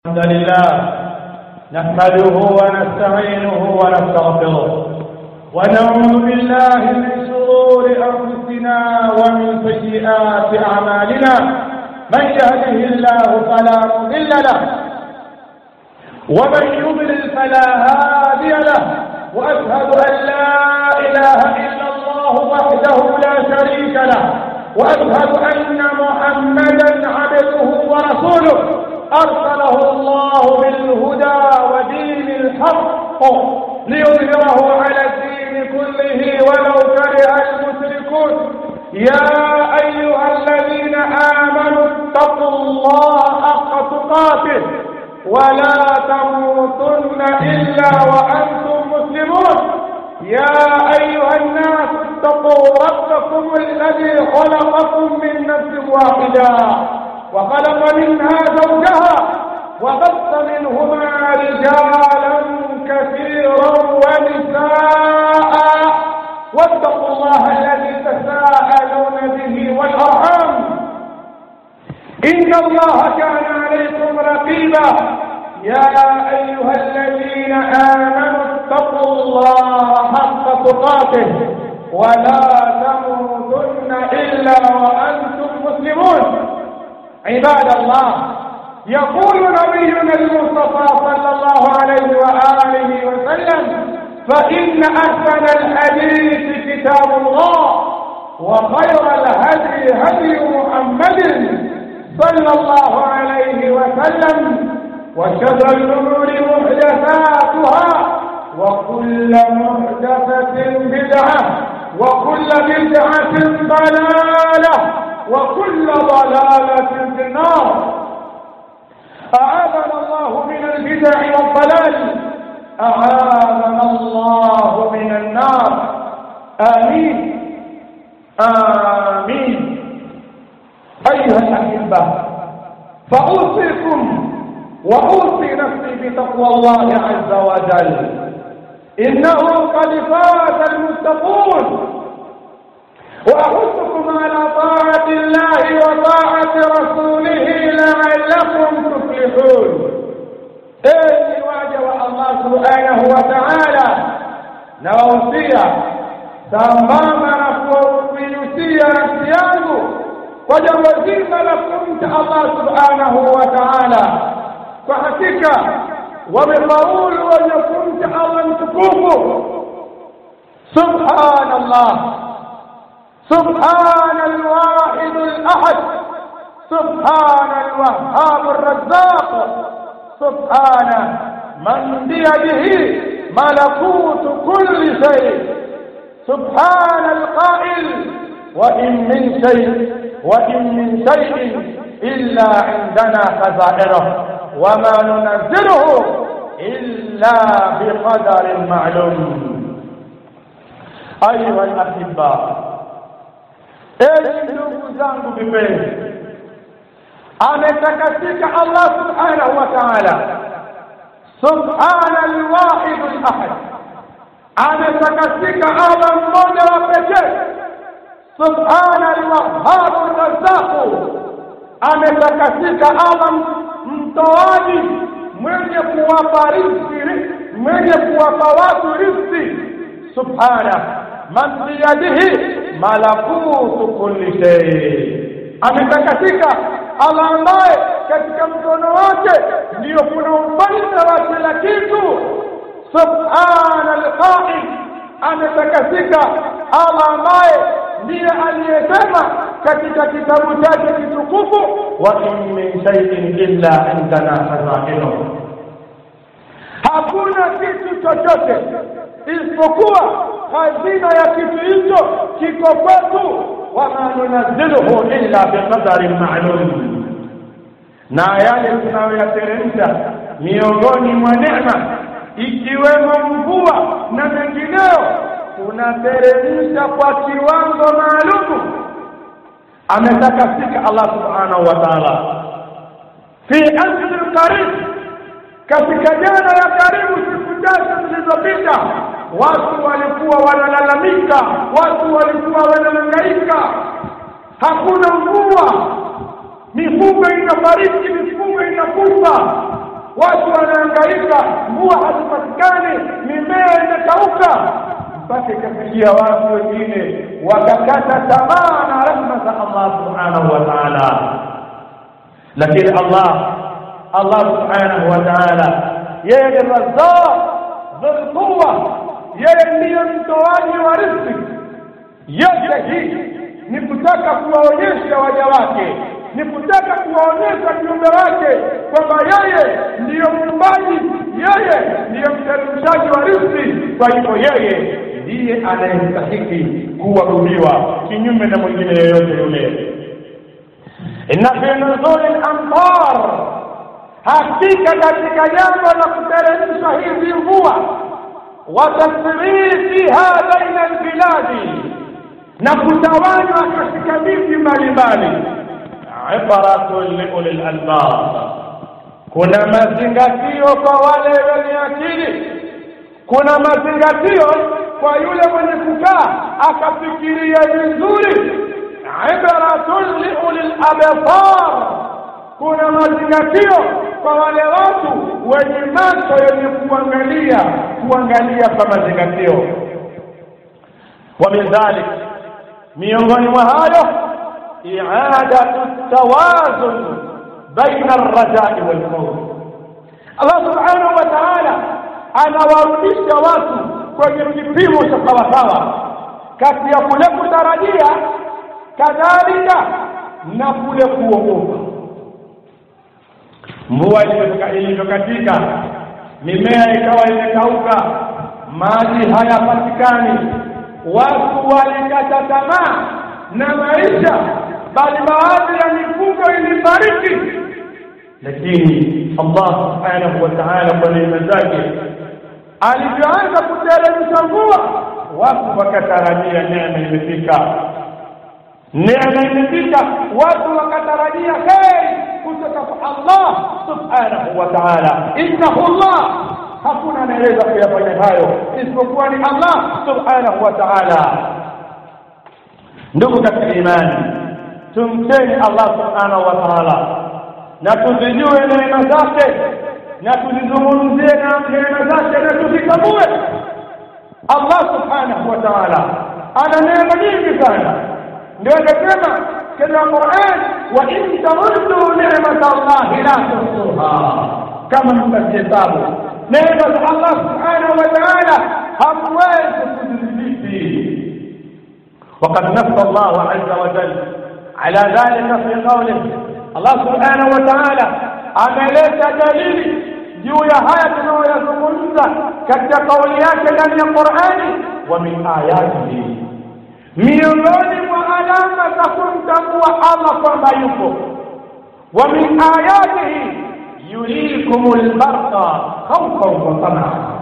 الحمد لله نحمده ونستعينه ونستغفره ونعوذ بالله من شرور انفسنا ومن سيئات اعمالنا من يهده الله فلا مضل له ومن يضلل فلا هادي له واشهد ان لا اله الا الله وحده لا شريك له واشهد ان محمدا عبده ورسوله أرسله الله بالهدى ودين الحق ليظهره على الدين كله ولو كره المشركون يا أيها الذين آمنوا اتقوا الله حق تقاته ولا تموتن إلا وأنتم مسلمون يا أيها الناس اتقوا ربكم الذي خلقكم من نفس واحدة وخلق منها زوجها وبث منهما رجالا كثيرا ونساء واتقوا الله الذي تساءلون به والارحام ان الله كان عليكم رقيبا يا ايها الذين امنوا اتقوا الله حق تقاته ولا تموتن الا وانتم مسلمون عباد الله يقول نبينا المصطفى صلى الله عليه وآله وسلم فإن أحسن الحديث كتاب الله وخير الهدي هدي محمد صلى الله عليه وسلم وشر الأمور محدثاتها وكل محدثة بدعة وكل بدعة ضلالة وكل ضلالة في النار أعاذنا الله من البدع والضلال أعاذنا الله من النار آمين آمين أيها الأحبة فأوصيكم وأوصي نفسي بتقوى الله عز وجل إنه قد فاز المتقون وأحثكم على طاعة الله وطاعة رسوله لعلكم تفلحون إني واجب الله سبحانه وتعالى نوصية sambamba na kuiusia nafsi yangu kwa jambo zima la kumcha Allah subhanahu wa ta'ala. Kwa hakika wamefaulu wenye kumcha Allah mtukufu. Subhanallah, سبحان الواحد الأحد سبحان الوهاب الرزاق سبحان من بيده ملكوت كل شيء سبحان القائل وإن من شيء وإن من شيء إلا عندنا خزائنه وما ننزله إلا بقدر معلوم أيها الأحباء Enyi ndugu zangu vipenzi, ametakasika Allah subhanahu wa ta'ala, subhana alwahid alahad, ametakasika Allah mmoja wa pekee, subhana alwahhab arrazzaq, ametakasika Allah mtoaji mwenye kuwapa riziki, mwenye kuwapa watu riziki, subhana man biyadihi malakutu kulli shay, ametakasika Allah ambaye katika mkono wake ndiyo kuna ufalme wa kila kitu. Subhana alqaim, ametakasika Allah ambaye ndiye aliyesema katika kitabu chake kitukufu, wa in min shay'in illa indana khazainuhu, hakuna kitu chochote isipokuwa hazina ya kitu hicho kiko kwetu, wama nunazziluhu illa biqadarin ma'lum, na yale tunayoyateremsha miongoni mwa neema ikiwemo mvua na mengineyo, tunateremsha kwa kiwango maalumu. Ametakasika Allah subhanahu wa ta'ala fi asri qarib, katika jana ya karibu, siku chache zilizopita watu walikuwa wanalalamika, watu walikuwa wanahangaika, hakuna mvua, mifugo inafariki, mifugo inakufa, ikaharibika mvua hazipatikani mimea imekauka mpaka ikafikia watu wengine wakakata tamaa na rehma za Allah subhanahu wa ta'ala lakini Allah Allah subhanahu wa ta'ala yeye ni razzaq dhul quwwa yeye ndiye mtoaji wa riziki yote hii ni kutaka kuwaonyesha waja wake ni kutaka kuwaonyesha kiumbe wake kwamba yeye ndiyo muumbaji yeye ndiyo mteremshaji wa riziki kwa hivyo yeye ndiye anayestahiki kuabudiwa kinyume na mwingine yeyote yule inna fi nuzuli al-amtar hakika katika jambo la kuteremsha hizi mvua wa tasrifiha baina albiladi na kutawanywa katika miji mbalimbali ibaratun liuli lalbab kuna mazingatio kwa wale wenye akili kuna mazingatio kwa yule mwenye kukaa akafikiria vizuri ibaratun liuli labsar kuna mazingatio kwa wale watu wenye macho yenye kuangalia kuangalia kwa mazingatio wa min dhalik miongoni mwa hayo i'adatu tawazun baina arrajai walkhawf Allah subhanahu wa ta'ala anawarudisha watu kwenye kipimo cha sawasawa kati ya kule kutarajia kadhalika na kule kuogopa mvua ilivyokatika mimea ikawa imekauka maji hayapatikani watu walikata tamaa na maisha bali baadhi ya mifugo ilifariki lakini Allah subhanahu wa ta'ala kwa neema zake alivyoanza kuteremsha mvua watu wakatarajia neema imefika neema imefika watu wakatarajia kheri kutoka kwa Allah subhanahu wa ta'ala innahu Allah hakuna anayeweza kuyafanya hayo isipokuwa ni Allah subhanahu wa ta'ala ndugu katika imani tumteni Allah subhanahu wa ta'ala na tuzijue neema zake na tuzizungumzie na neema zake na tuzitambue Allah subhanahu wa ta'ala ana neema nyingi sana ndio akasema katika Qur'an wa in ta'uddu ni'mata Allah la tuhsuha kama mtahesabu neema za Allah subhanahu wa ta'ala hamwezi kuzidhibiti وقد نص الله عز وجل على ذلك في قوله الله سبحانه وتعالى ameleta dalili juu ya haya tunayoyazungumza katika kauli yake ndani ya Qur'ani wa min ayatihi miongoni mwa alama za kumtambua Allah kwamba yupo wa min ayatihi yurikumul barqa khawfan wa tamaa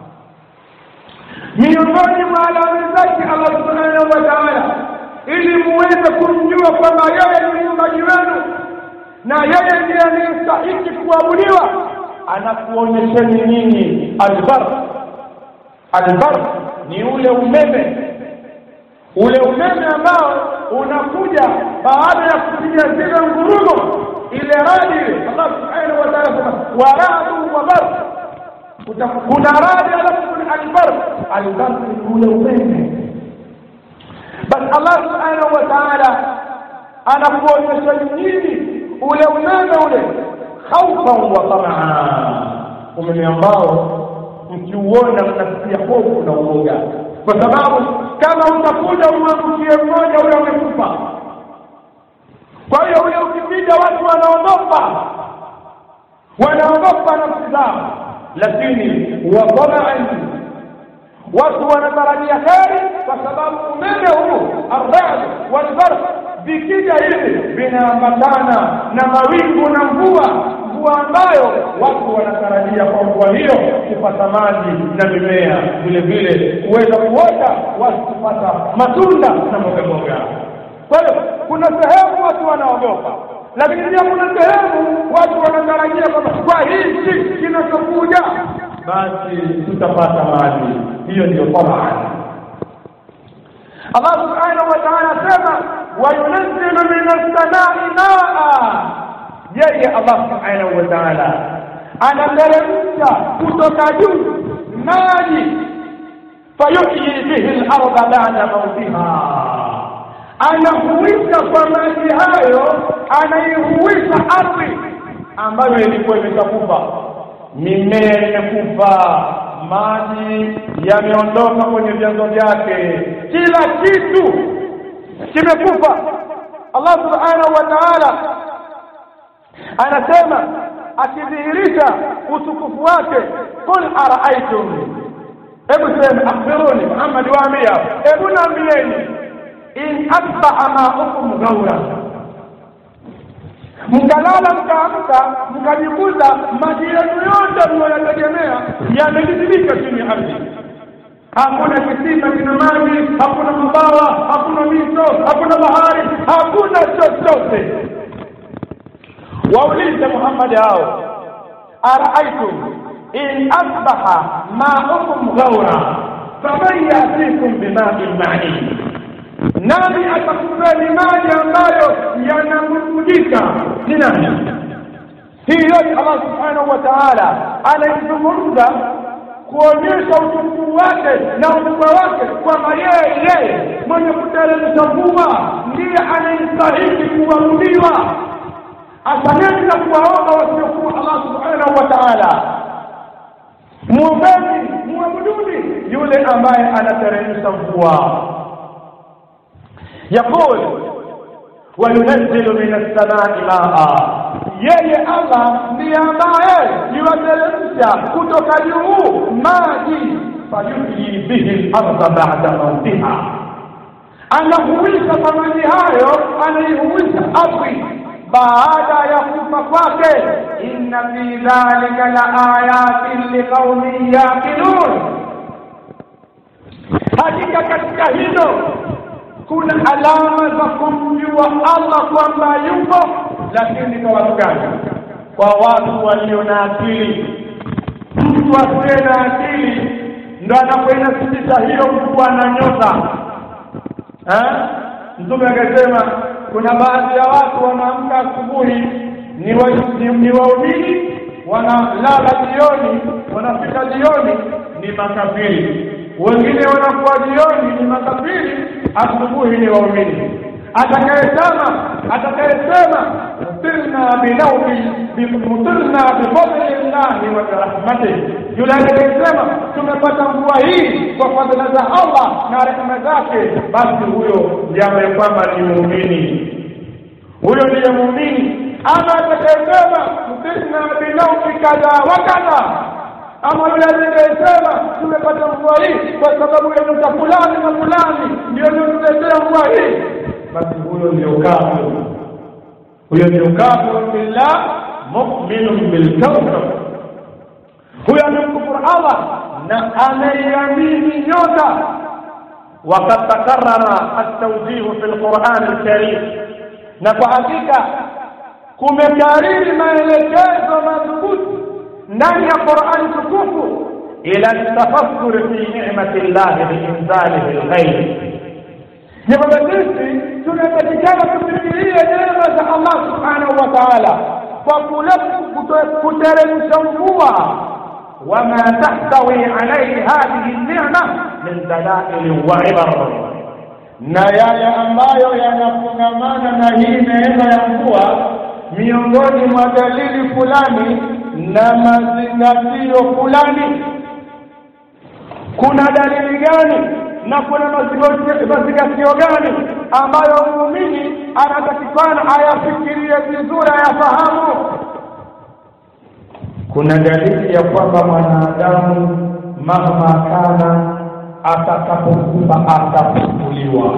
miongoni mwa alama zake Allah subhanahu wa ta'ala ili muweze kumjua kwamba yeye ni muumbaji wenu na yeye ndiye anayestahiki kuabudiwa anakuonyesheni nini albar albar ni ule umeme ule umeme ambao unakuja baada ya kupiga zile ngurumo ile radi Allah subhanahu wa ta'ala sema waradu wa bar kuna radi alafu kuna albar albar ni ule umeme basi Allah subhanahu wa ta'ala anakuonyesha nini ule umeme ule khaufan wa tamaa umeme ambao mkiuona mnasikia hofu na uoga kwa sababu kama utakuja umwangukie mmoja ule umekufa kwa hiyo ule ukipita watu wanaogopa wanaogopa nafsi zao lakini watamaan watu wanatarajia kheri kwa sababu umeme huu arrad walbarq vikija hivi vinaambatana na mawingu na mvua mvua ambayo watu wanatarajia kwa mvua hiyo kupata maji na mimea vile vile kuweza kuota watu kupata matunda na mboga mboga kwa hiyo kuna sehemu watu wanaogopa lakini pia kuna sehemu watu wanatarajia kwamba kwa hichi kinachokuja basi tutapata maji hiyo ndio tabaan Allah subhanahu wa ta'ala asema wayunazzilu min as-samai maa yeye Allah subhanahu wa ta'ala anateremsha kutoka juu maji fayuhyi bihi larda bada mautiha anahuisha kwa maji hayo anaihuisha ardhi ambayo ilikuwa imeshakufa mimea imekufa maji yameondoka kwenye vyanzo vyake kila kitu kimekufa allah subhanahu wa taala anasema akidhihirisha utukufu wake qul araaitum hebu sema akhbiruni muhammad waambia hebu naambieni in asbaha maukum ghaura mkalala mkaamka mkajikuta maji yenu yote mnayoyategemea yamejizibika chini ya ardhi hakuna kisima kina maji hakuna mabawa hakuna mito hakuna bahari hakuna chochote waulize muhammadi hao araaitum in asbaha maukum ghaura faman yatikum bimain main nani atakupeni maji ambayo yanamujika ni nani hii yote allah subhanahu wa taala anaizungumza kuonyesha utukufu wake na ukubwa wake kwamba yeye yeye mwenye kuteremsha mvua ndiye anayestahili kuabudiwa asaneni na kuwaomba wasiokuwa allah subhanahu wa taala mwombeni mwabuduni yule ambaye anateremsha mvua يقول وينزل من السماء ماء yeye allah ndiye ambaye yuwateremsha kutoka juu maji fayuhyi bihi larda bada mautiha anahuisha kwa maji hayo anaihuisha ardhi baada ya kufa kwake inna fi dhalika la ayatin liqaumin yaqilun hakika katika hilo kuna alama za kumjua Allah kwamba yupo, lakini kwa watu gani? Kwa watu walio na akili. Mtu asiye na akili ndo anapoinasitisha hiyo mvua na nyota. Mtume akasema kuna baadhi ya watu wanaamka asubuhi ni wa, ni, ni waumini wanalala jioni, wanafika jioni ni makafiri, wengine wanakuwa jioni ni makafiri asubuhi ni waumini atakayesema atakayesema mutirna binaumi mutirna bifadli llahi wa birahmatih yule atakayesema tumepata mvua hii kwa fadhila za allah na rehema zake basi huyo ndiye ambaye kwamba ni muumini huyo ndiye muumini ama atakayesema mutirna binaumi kadha wa kadha ama yule atakayesema tumepata mvua hii kwa sababu ya nyota fulani na fulani ndio niotuletea mvua hii basi huyo ndio kafir huyo ndio kafir billah muminun bilkawkab huyo amemkufuru allah na anaiamini nyota وقد تكرر التوجيه في القرآن الكريم نكو حقيقة kumekariri maelekezo madhubuti ndani ya Qur'ani tukufu ila tafakkur fi ni'mati Allah biinzalihi alghayb. Ni kwamba sisi tunapatikana kufikiria neema za Allah subhanahu wa ta'ala kwa kule kuteremsha mvua wama tahtawi alayhi hadhihi ni'ma min dalail wa ibar, na yale ambayo yanafungamana na hii neema ya mvua miongoni mwa dalili fulani na mazingatio fulani. Kuna dalili gani na kuna mazingatio gani ambayo muumini anatakikana ayafikirie vizuri, ayafahamu? Kuna dalili ya kwamba mwanadamu mahma kana, atakapokufa atafufuliwa,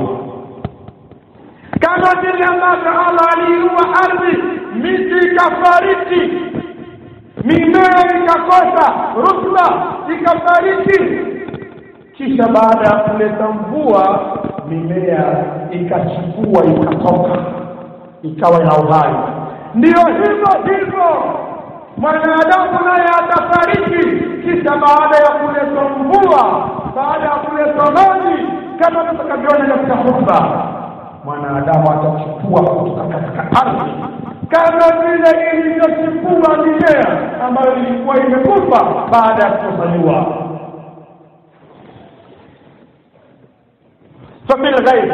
kama vile ambavyo Allah aliiua ardhi, miti ikafariki mimea ikakosa rutuba ikafariki, kisha baada ya kuleta mvua mimea ikachipua ikatoka ikawa ina uhai. Ndiyo hivyo hivyo mwanadamu naye atafariki, kisha baada ya kuleta mvua, baada ya kuleta maji, kama tutakavyoona katika hotuba, mwanadamu atachukua kutoka katika ardhi kama vile ilivyochipua mimea ambayo ilikuwa imekufa baada ya kukosa fabil ghaib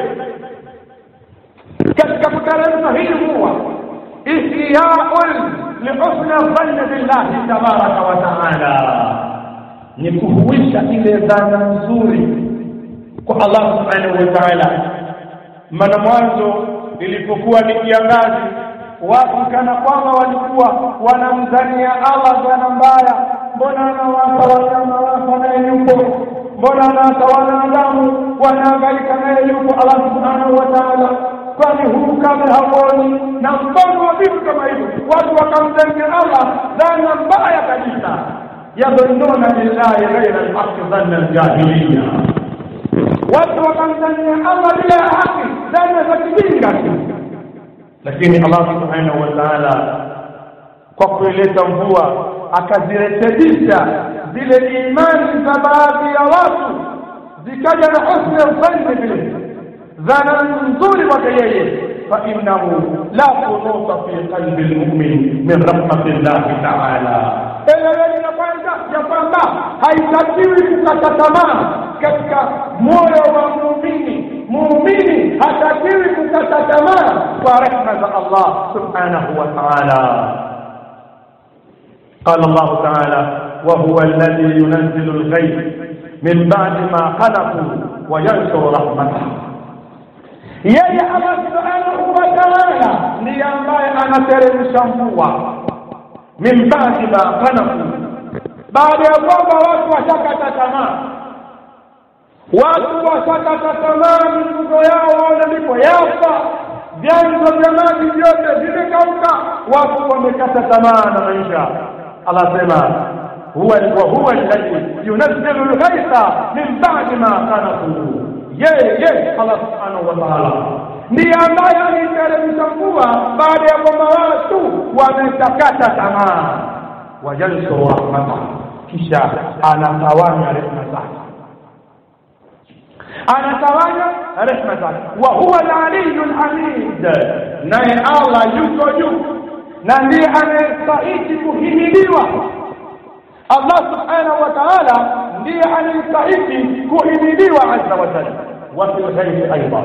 katika kuteremsha hii mvua ihyaun lihusni dhanni billahi tabaraka wa taala ni kuhuisha ile dhana nzuri kwa Allah subhanahu wa ta'ala maana mwanzo ilipokuwa ni kiangazi watu kana kwamba walikuwa wanamdhania Allah dhana mbaya mbona anawapa wanyama wapa naye yupo mbona anawapa wanadamu wanaangalika naye yupo Allah subhanahu wa ta'ala kwani huu kama hauoni na mfano wa vitu kama hivyo watu wakamdhania Allah dhana mbaya kabisa yadhunnuna billahi ghaira alhaqi dhanna aljahiliya watu wakamdhania Allah bila ya haki dhana za kijinga tu lakini Allah subhanahu wa ta'ala kwa kuileta mvua akazirekebisha zile imani za baadhi ya watu zikaja na husni dhanni bihi dhana nzuri kwake yeye fainahu la kunuta fi qalbi lmumin min rahmati llahi taala eleweni ya kwanza ya kwamba haitakiwi kukata tamaa katika moyo wa muumini muumini hatakiwi kukata tamaa kwa rehma za allah subhanahu wa taala قال الله تعالى وهو الذي ينزل الغيث من بعد ما قنطوا وينشر رحمته yeye Allah subhanahu wa ta'ala ndiye ambaye anateremsha mvua min ba'di ma qanafu baada ya kwamba watu washakata tamaa watu washakata tamaa mifugo yao waona ndipo yafa vyanzo vya maji vyote vimekauka watu wamekata tamaa na maisha Allah sema huwa wa huwa alladhi yunazzilu al-ghaytha min ba'di ma qanafu yeye Allah subhanahu wa ta'ala ndiye ambaye aliteremsha mvua baada ya kwamba watu wametakata tamaa wajansuru rahmata kisha anatawanya rehma zake anatawanya rehma zake wa huwa al-aliyyu al-hamid naye Allah yuko juu na ndiye anayestahili kuhimiliwa Allah subhanahu wa ta'ala ndiye anayestahili kuhimiliwa azza wa jalla wa fil ghaibi aidan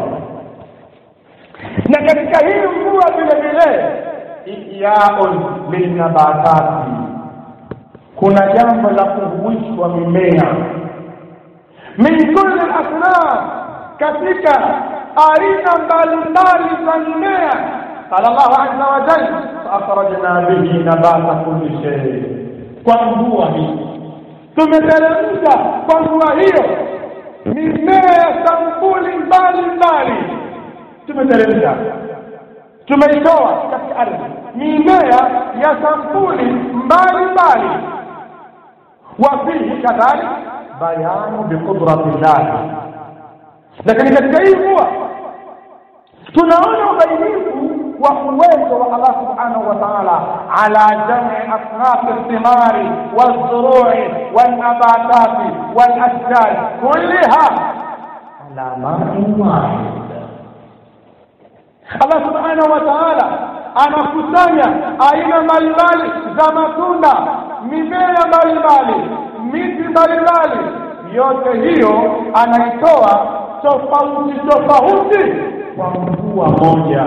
na katika hii mvua vile vile ihyaun lilnabatati kuna jambo la kuhuishwa mimea min kulli asnaf katika aina mbalimbali za mimea qala Allahu azza wa jalla faakhrajna bihi nabata kulli shay kwa mvua hii tumeteremsha kwa mvua hiyo mimea ya sampuli mbalimbali tumeteremsha tumeitoa katika ardhi mimea ya sampuli mbalimbali wafihi kadhalik bayanu biqudrati llahi lakini katika hii mvua tunaona ubainifu wa uwezo wa Allah subhanahu wa ta'ala ala jam'i asnaf athimari والزروع والنباتات والاشجار كلها على ماء واحد Allah subhanahu wa ta'ala anakusanya aina mbalimbali za matunda mimea mbalimbali miti mbalimbali yote hiyo anaitoa tofauti tofauti kwa mvua moja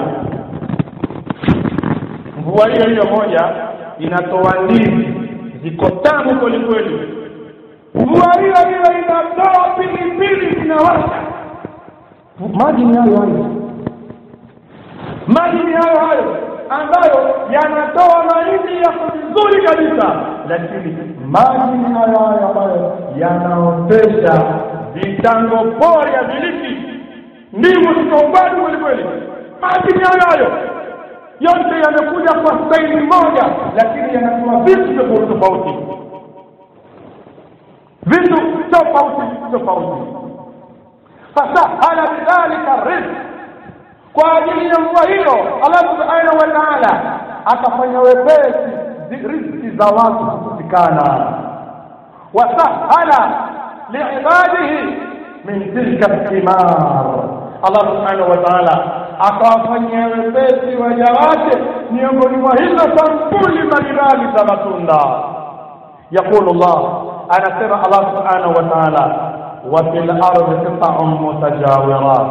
mvua hiyo hiyo moja inatoa ndizi ziko tamu kweli kweli mvua hiyo hiyo inatoa pilipili zinawasha maji ni hayo hayo maji ni hayo hayo ambayo yanatoa mahindi yako vizuri kabisa lakini maji ni hayo hayo ambayo yanaotesha vitango pori ya viliki ndimu zikaumbali kweli kweli maji ni hayo hayo yote yamekuja kwa staili moja lakini yanatoa vitu tofauti tofauti vitu tofauti tofauti fasahala bidhalika rizq kwa ajili ya mvua hiyo Allah subhanahu wa ta'ala akafanya wepesi riziki za watu kupatikana wasahala liibadihi min tilka thimar Allah subhanahu wa ta'ala akawafanyia wepesi waja wake miongoni mwa hizo sampuli mbalimbali za matunda yaqulu llah anasema allah subhanahu wa taala wa fil ardi qita'un mutajawirat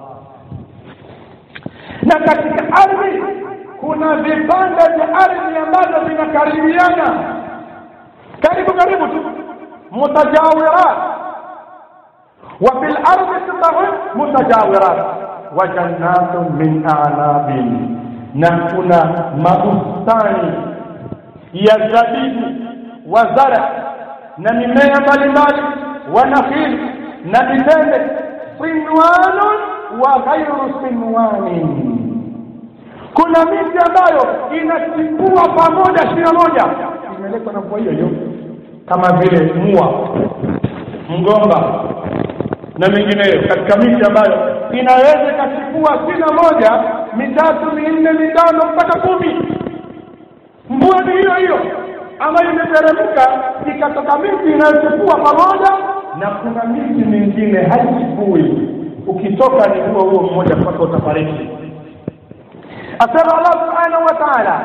na katika ardhi kuna vipande vya ardhi ambavyo vinakaribiana karibu karibu tu mutajawirat wa fil ardi qita'un mutajawirat wa jannatun min a'nabin na kuna mabustani ya zabibu wa zara na mimea mbalimbali wa nakhil na mitende sinwanun wa ghairu sinwanin kuna miti ambayo inachipua pamoja shina moja imeletwa na mvua hiyo hiyo kama vile mua mgomba na mengineyo katika miti ambayo inaweza ikachipua shina moja mitatu minne mitano mpaka kumi mvua ni hiyo hiyo ambayo imeteremka ikatoka miti inayochipua pamoja na kuna miti mingine haichipui ukitoka ni huo huo mmoja mpaka utafariki asema allah subhanahu wa taala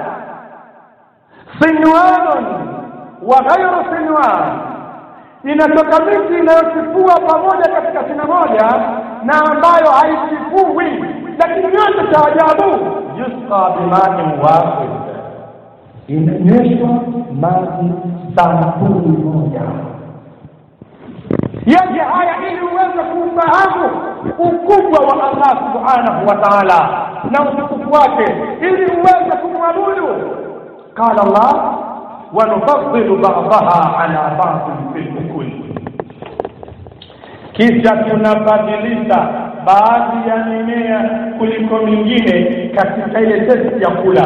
sinwanun wa ghairu sinwan inatoka miti inayochipua pamoja katika shina moja na ambayo haichipui lakini yote cha ajabu yusqa bimain wahid inanyeshwa maji sampuli moja yaje haya ili uweze kufahamu ukubwa wa allah subhanahu wa taala na utukufu wake ili uweze kumwabudu qala allah wanufaddilu badaha ala badin fi lukuli kisha tunabadilisha baadhi ya mimea kuliko mingine katika ile testi ya kula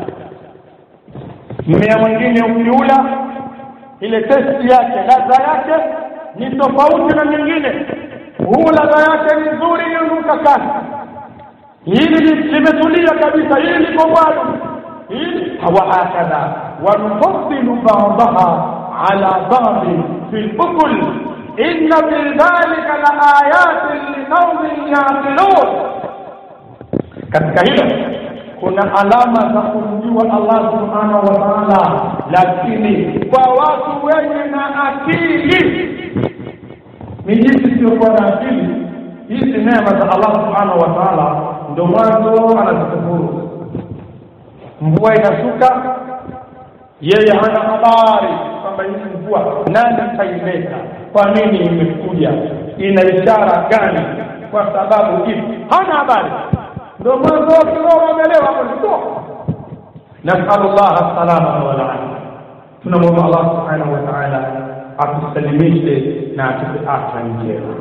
mmea mwingine ukiula ile testi yake ladha yake ni tofauti na nyingine huu ladha yake ni nzuri inanuka kasi hili limetulia kabisa hili liko bado hili wahakadha wanufaddilu badaha ala badin fi lukul inna fi dhalika la ayatin liqaumin yaqilun katika hilo kuna alama za kumjua Allah subhanahu wa ta'ala lakini kwa watu wenye na akili ni jinsi siokuwa na akili hizi neema za Allah subhanahu wa ta'ala ndio mwanzo anazikufuru mvua inashuka yeye hana habari kwamba hii mvua nani kaileta kwa nini imekuja ina ishara gani kwa sababu hivi hana habari ndio mwanzo wa kiroho amelewa hapo ndipo nasalu llah salama walafia tunamwomba allah subhanahu wa taala atusalimishe na atupe afya njema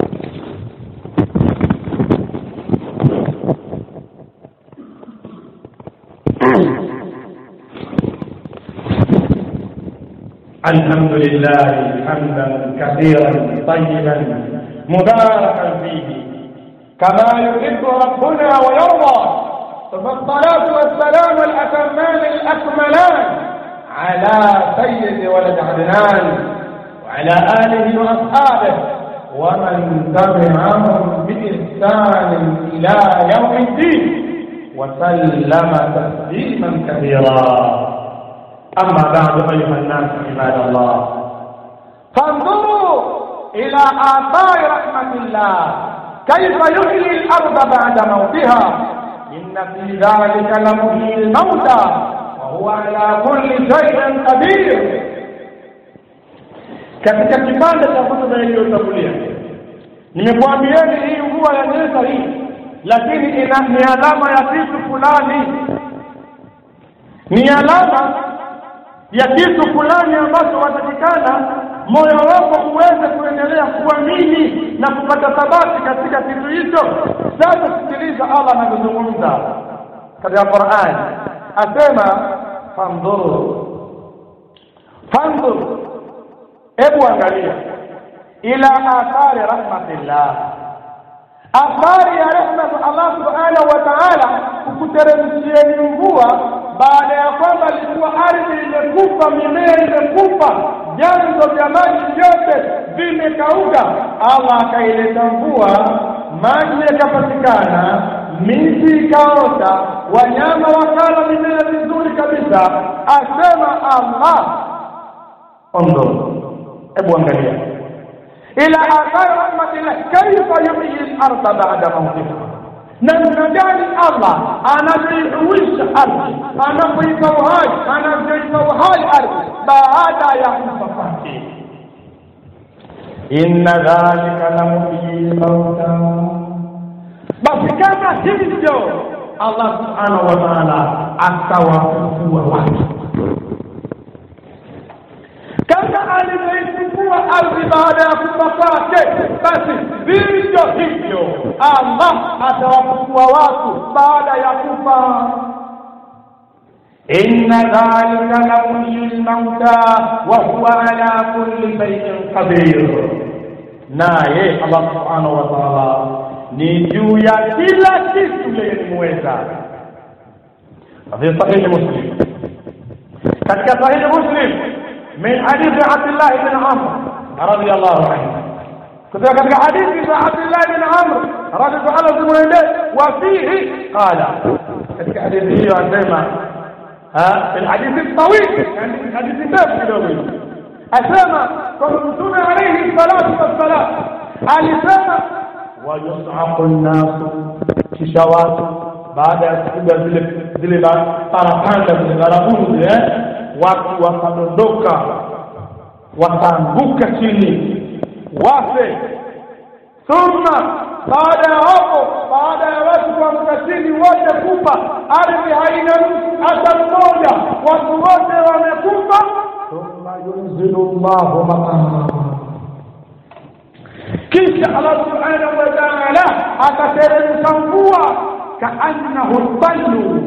الحمد لله حمدا كثيرا طيبا مباركا فيه كما يحب ربنا ويرضى ثم الصلاة والسلام الأتمان الأكملان على سيد ولد عدنان وعلى آله وأصحابه ومن تبعهم بإحسان إلى يوم الدين وسلم تسليما كثيرا أما بعد أيها الناس عباد الله فانظروا إلى آثار رحمة الله كيف يحيي الأرض بعد موتها إن في ذلك لمحيي الموتى وهو على كل شيء قدير katika kipande cha kutuba iliyotangulia nimekuambieni hii mvua ya nyesa hii lakini ina ni alama ya kitu fulani ni alama ya kitu fulani ambacho watakikana moyo wako uweze kuendelea kuamini na kupata thabati katika kitu hicho sasa sikiliza allah anavyozungumza katika quran asema fandhuru fandhuru hebu angalia ila athari rahmatillah athari ya rehma za allah subhanahu wa taala kukuteremshieni mvua baada ya kwamba ilikuwa ardhi imekufa mimea imekufa vyanzo vya maji vyote vimekauka allah akaileta mvua maji yakapatikana miti ikaota wanyama wakala mimea vizuri kabisa asema allah ondo hebu angalia ila athari rahmatillah kaifa yuhyi larda bada mautiha namna gani allah anavyoihuisha ardhi anapoipa uhai anavyoipa uhai ardhi baada ya kufa kwake inna dhalika la muhyi lmauta basi kama hivyo allah subhanahu wa taala atawafufua watu kama alivyoifufua ardhi baada ya kufa kwake basi vivyo hivyo allah atawafufua watu baada ya kufa إن ذلك لمحيي الموتى وهو على كل شيء قدير naye allah subhanahu wa taala ni juu ya kila kitu yeye ni muweza fi sahihi muslim katika sahihi muslim min hadithi abdillah bn amr radiallahu anhu kutoka katika hadithi za abdillah bn amr radiallahu zimwendee wa fihi qala katika hadithi hiyo anasema في الحديث الطويل يعني حديث ndefu kidogo asema kwamba mtume alayhi salatu wassalam alisema wayusaqu nnasu kisha watu baada ya kupiga zile zile parapanda zile baragumu zile watu wakadondoka wakaanguka chini wafe thumma baada ya hapo baada ya watu kuamka chini wote kufa ardhi haina mtu hata mmoja watu wote wamekufa thumma yunzilu llahu maqama kisha allah subhanahu wa taala akateremsha mvua kaannahu lballu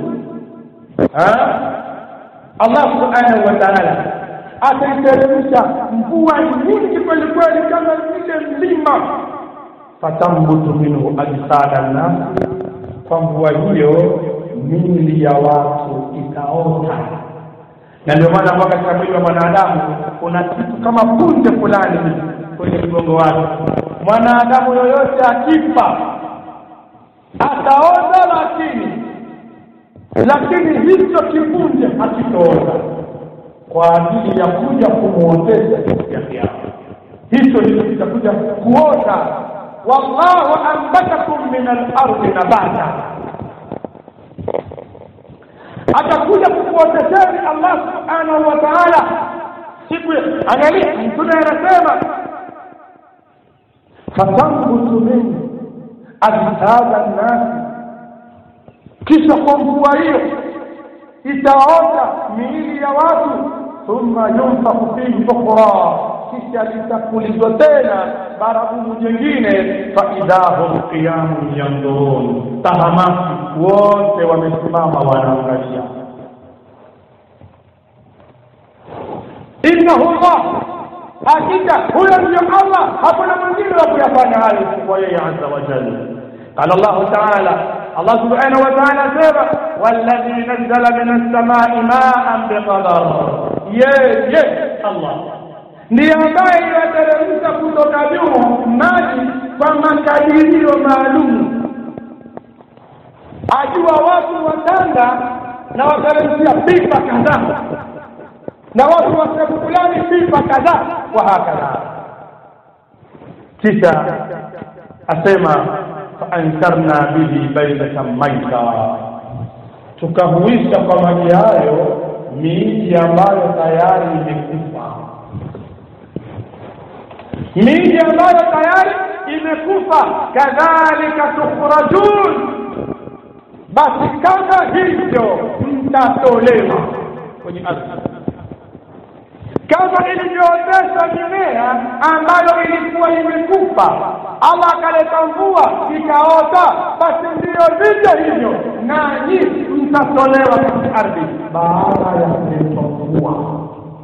allah subhanahu wa taala ataiteremsha mvua nyingi kwelikweli kama vile mlima fatambutu minhu ajsada nnasi kwa mvua hiyo mili ya watu itaota na ndio maana mpaka katika mwili wa mwanadamu kuna kitu kama punje fulani kwenye mgongo wake mwanadamu yoyote akifa ataota lakini lakini hicho kipunje hakitoota kwa ajili ya kuja kumwotesha siku ya kiama hicho ndicho kitakuja kuota wallahu ambatakum min alardi nabata atakuja kukuotesheni allah subhanahu wa taala siku angalia mtume anasema fatambutu min ajsada nnasi kisha kwa mvua hiyo itaota miili ya watu thumma yunfaku fihi ukhra kisha litapulizwa tena baragumu jengine faidha hum qiyamun yandurun tahamaki wote wamesimama wanaangalia innahu llah hakika huyo ndio allah hakuna mwingine wa kuyafanya hayo kwa yeye azza wa jalla qala llahu taala الله سبحانه وتعالى سيرا والذي نزل من السماء ماء بقدر ye ye Allah ndiye ambaye yateremsha kutoka juu maji kwa makadirio maalum ajua watu watanda na wateremshia pipa kadhaa na watu wa sehemu fulani pipa kadhaa wa hakadha kisha asema faankarna bihi baitatan maita tukahuisha kwa maji hayo miji ambayo tayari imekufa miji ambayo tayari imekufa kadhalika tukhrajun basi kama hivyo mtatolewa kwenye ardhi kama ilivyootesha mimea ambayo ilikuwa imekufa allah akaleta mvua ikaota basi ndiyo vivyo hivyo nanyi mtatolewa katika ardhi baada ya kuletwa mvua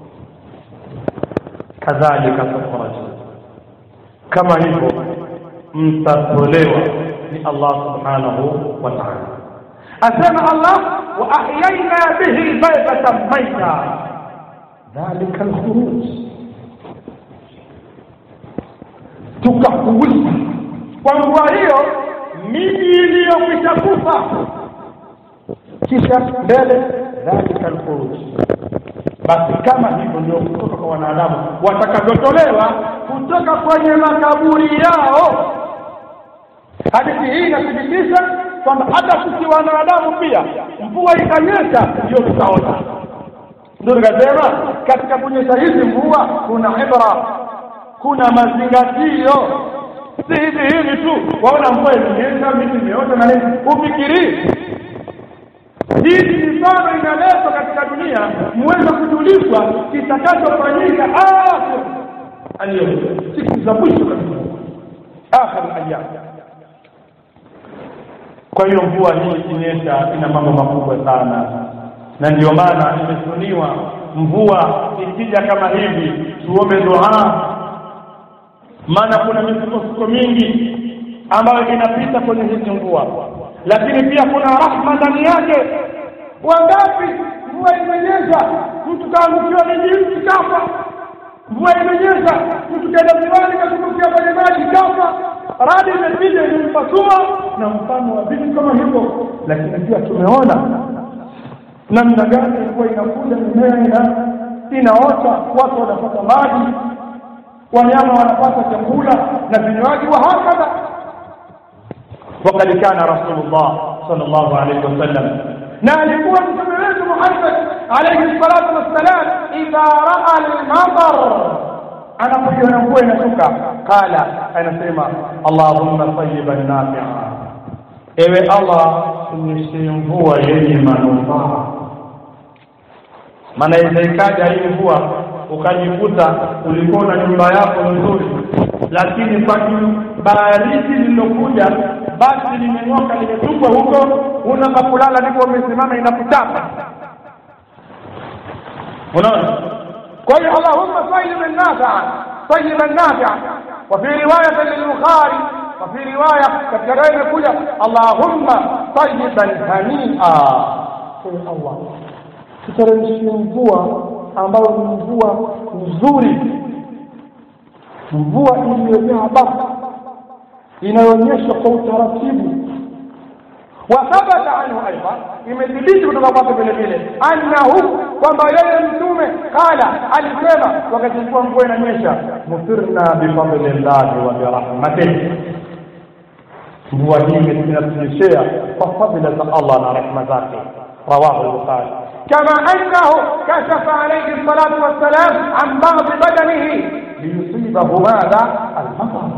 kadhalika tukhraju kama hivyo mtatolewa ni allah subhanahu wa taala asema allah wa ahyaina bihi baitatan maita dhalika alkhuruj tukahuisha kwa mvua hiyo miji iliyokwisha kufa kisha mbele dhalika alkhuruj basi kama hivyo ndio kutoka kwa wanadamu watakavyotolewa kutoka kwenye makaburi yao hadithi hii inathibitisha kwamba hata sisi wanadamu pia mvua ikanyesha ndio tutaona ndio nikasema katika kunyesha hizi mvua kuna ibra kuna mazingatio si hivi hivi tu waona mvua imenyesha miti imeota na nini ufikirii hii ni mifano inaletwa katika dunia muweze kujulishwa kitakachofanyika akhir alyawm siku za mwisho kabisa akhir ayyam kwa hiyo mvua hii ikinyesha ina mambo makubwa sana na ndio maana imesuniwa mvua ikija kama hivi tuombe dua maana kuna misukosuko mingi ambayo inapita kwenye hizi mvua lakini pia kuna rahma ndani yake wangapi mvua imenyesha mtu kaangukiwa mijimti kafa mvua imenyesha mtu kaenda ziwani katumbukia kwenye maji kafa radi imepija imempasua na mfano wa vitu kama hivyo lakini pia tumeona namna gani ilikuwa inakuja mimea ina inaota watu wanapata maji wanyama wanapata chakula na vinywaji wa hakadha وقد كان رسول الله صلى الله عليه وسلم na alikuwa mtume wetu Muhammad alayhi salatu wassalam idha raa al-matar anapoiona mvua inashuka qala anasema allahumma tayyiban nafi'a ewe allah tunyeshe mvua yenye manufaa maana inaweza ikaja hii mvua ukajikuta ulikuwa na nyumba yako nzuri lakini kwa baridi lililokuja basi limenyoka limetupwa huko unakakulala ndipo umesimama inakuchapa unaona kwa hiyo allahumma tayyiban nafi'a tayyiban nafi'a wa fi riwayat lil-bukhari wa fi riwaya katika riwaya imekuja allahumma tayyiban hani'a kwa allah tuteremshie mvua ambayo ni mvua nzuri mvua iliyojaa baraka inayoonyesha kwa utaratibu wathabata anhu aidan imethibiti kutoka kwake vile vile annahu kwamba yeye mtume qala alisema wakati mvua mvua inanyesha mufirna bifadlillahi wa birahmatihi mvua hii inatunyeshea kwa fadhila za Allah na rehema zake rawahu al-bukhari كما أنه كشف عليه الصلاة والسلام عن بعض بدنه ليصيبه ماذا المطر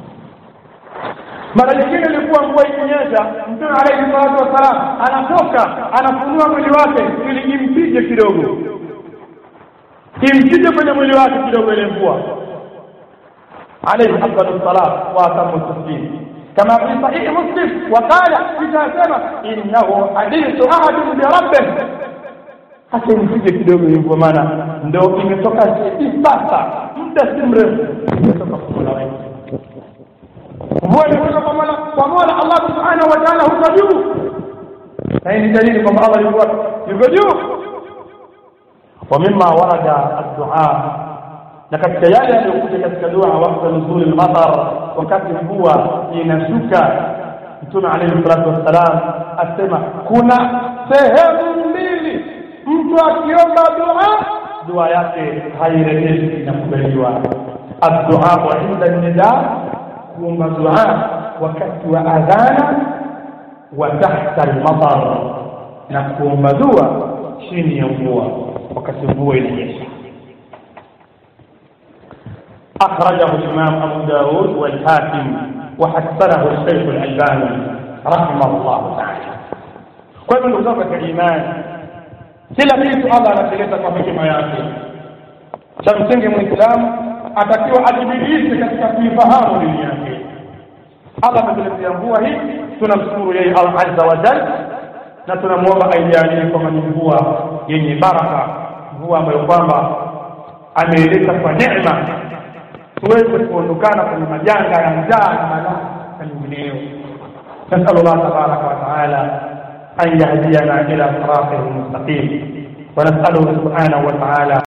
mara nyingine ilikuwa mvua ikinyesha mtume alayhi salatu wassalam anatoka anafunua mwili wake ili impige kidogo impige kwenye mwili wake kidogo ile mvua alayhi afdalu salat wa atamu taslim كما في صحيح مسلم وقال إذا سمع إنه حديث أحد بربه hata nipige kidogo hivyo maana ndo imetoka hivi sasa muda si mrefu imetoka kwa Mola wetu mvua imetoka kwa Mola kwa Mola Allah subhanahu wa ta'ala huko juu na hii ni dalili kwamba Allah yuko yuko juu wa mimma warada ad-du'a na katika yale yaliyokuja katika dua wakati nuzul al-matar wakati mvua inashuka mtume alayhi salatu wassalam asema kuna sehemu mbili mtu akiomba dua dua yake hairejeshi inakubaliwa addu'a inda nida kuomba dua wakati wa adhana wa tahta al-matar na kuomba dua chini ya mvua wakati mvua inanyesha أخرجه الإمام أبو داود والحاكم وحسنه الشيخ الألباني رحمه الله تعالى كل من وزارة الإيمان kila kitu Allah anakileta kwa hekima yake cha msingi muislamu atakiwa ajibidiishe katika kuifahamu dini yake Allah ametuletea mvua hii tunamshukuru yeye Allah azza wa jalla na tunamwomba aijalie kwamba ni mvua yenye baraka mvua ambayo kwamba ameileta kwa neema tuweze kuondokana kwenye majanga ya njaa na malaa na nyingineyo نسأل الله تبارك وتعالى أن يهدينا إلى صراطه المستقيم ونسأله سبحانه وتعالى